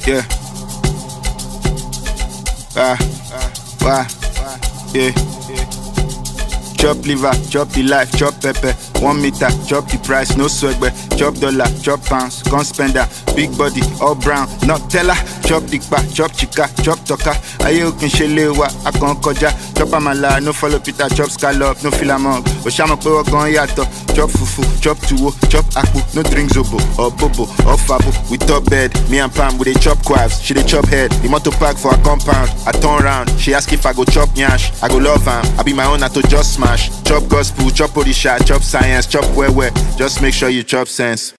Yeah. Ah, why? Yeah. Chop liver, chop the life, chop pepper. One meter, chop the price, no swagger. Chop dollar, chop pounds, gun spender. Big body, all brown, not teller. Chop dikpa, chop chika, chop toka. Aye okin shelewa, akon koja. Chop amala, no follow Peter, chop scallop, no filamong. Oshama pe wagon yato. Chop fufu, chop tuwo, chop akpu, no drink zobo or bobo or fabo. We top bed, me and Pam we dey chop quaffs. She dey chop head, the motor park for her compound. I turn round, she ask if I go chop nyash. I go love am, I be my own, I to just smash. Chop gospel, chop odisha, chop science, chop where where. Just make sure you chop sense.